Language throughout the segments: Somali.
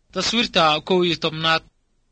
taswiirta kow iyo tobnaad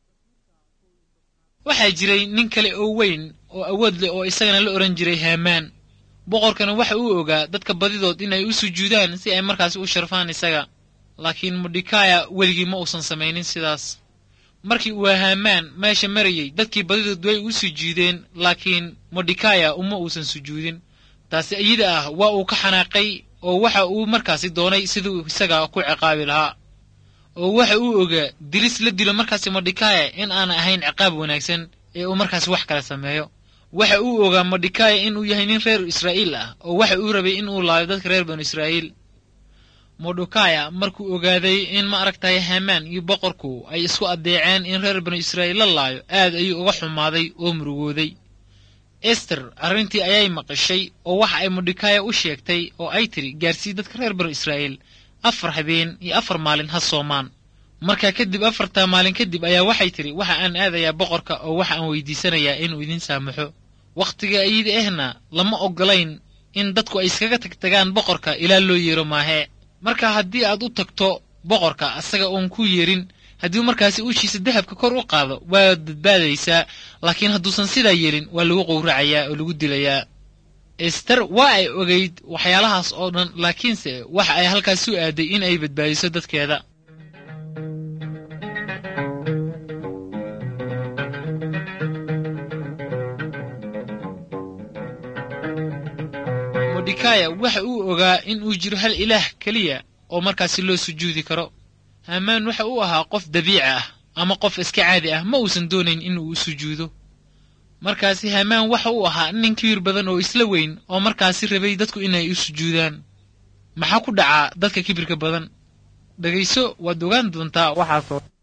waxaa jiray nin kale oo weyn oo awood leh oo isagana la odhan jiray haamaan boqorkana waxa uu ogaa dadka badidood inay u sujuudaan si ay markaasi u sharfaan isaga laakiin modhikaya weligii ma uusan samaynin sidaas markii uu haamaan meesha marayey dadkii badidood way u sujuudeen laakiin modhikaya uma uusan sujuudin taasi iyada ah waa uu ka xanaaqay oo waxa uu markaasi doonay siduu isaga ku ciqaabi lahaa oo waxa uu ogaa dilis la dilo markaasi modhikaya in aan ahayn ciqaab wanaagsan ee uu markaasi wax kala sameeyo waxa uu ogaa modhikaya inuu yahay nin reer israa'iil ah oo waxa uu rabay inuu laayo dadka reer banu israa'iil modhikaya markuu ogaaday in ma aragtay hamaan iyo boqorku ay isku addeeceen in reer banu israa'iil la laayo aad ayuu uga xumaaday oo murugooday ester arrintii ayay maqashay oo waxa ay modhikaya u sheegtay oo ay tidhi gaarsii dadka reer banu israa'iil afar habeen iyo afar maalin ha soomaan markaa kadib afartaa maalin kadib ayaa waxay tidhi waxa aan aadayaa boqorka oo waxa aan weydiisanayaa inuu idin saamaxo wakhtiga iyada ahna lama oggolayn in dadku ay iskaga tagtagaan boqorka ilaa loo yeero maahee marka haddii aad u tagto boqorka asaga uun ku yeerin haddii markaasi ushiisa dahabka kor u qaado waad badbaadaysaa laakiin hadduusan sidaa yeelin waa lagu qowracayaa oo lagu dilayaa ester waa ay ogayd waxyaalahaas oo dhan laakiinse waxa ay halkaas u aaday in ay badbaadiso dadkeeda modhikaya waxa uu ogaa in uu jiro hal ilaah keliya oo markaasi loo sujuudi karo haamaan waxa uu ahaa qof dabiici ah ama qof iska caadi ah ma uusan doonayn inuu u sujuudo markaasi haamaan waxa uu ahaa nin kibir badan oo isla weyn oo markaasi rabay dadku inay u sujuudaan maxaa ku dhacaa dadka kibirka badan dhegayso waad ogaan doontaa waxaasoo